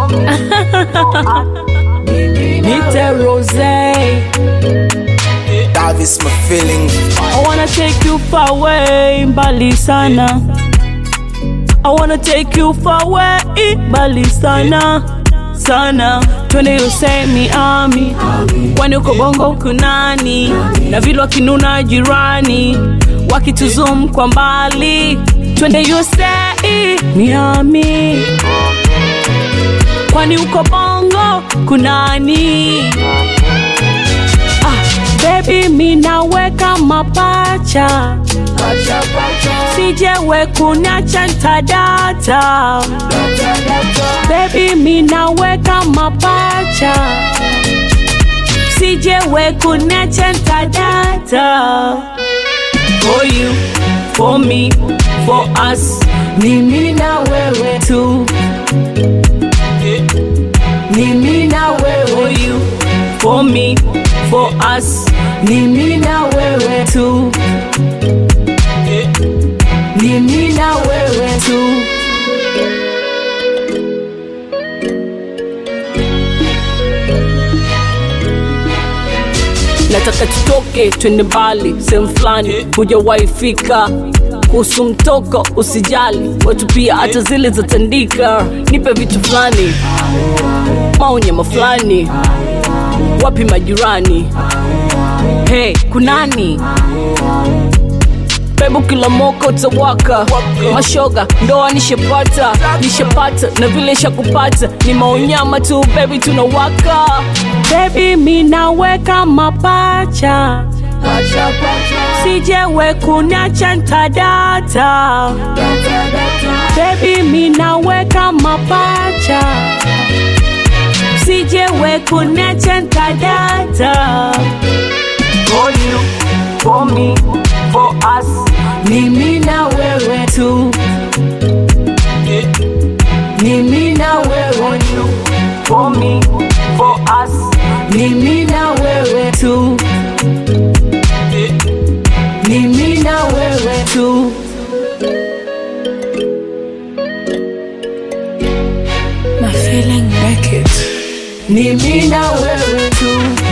Nite Rose. That is my feeling. I wanna take you far away, mbali sana. I wanna take you far away, mbali sana sana. Twende Usemi Ami, kwani uko bongo kunani? Na vile wakinuna jirani, wakituzum kwa mbali. Twende Usemi Miami, kwani uko bongo kunani? Ah, baby minaweka mapacha sijewe kunacha ntadata baby minaweka mapacha sijewe kunacha ntadata for you for me for us ni mimi na wewe tu ni mimi na wewe for you for me for us ni mimi na wewe tu ni mimi na wewe tu nataka tutoke twende mbali sehemu fulani hujawahi fika kuhusu mtoko usijali watu pia hata zile zatandika nipe vitu fulani maonyama fulani wapi majirani hey kunani bebu kila moko utawaka mashoga ndoa nishepata nishepata na vile shakupata ni maonyama tu bebi tunawaka bebi minaweka mapacha sijewe kunacha ntadata bebi minaweka mapacha sijewe kunacha ntadata for you, for me, for us. Ni mimi na wewe tu. Ni mimi na wewe tu. For me, for us. Ni mimi na wewe tu. Ni mimi na wewe tu. My feeling naked. Ni mimi na wewe tu.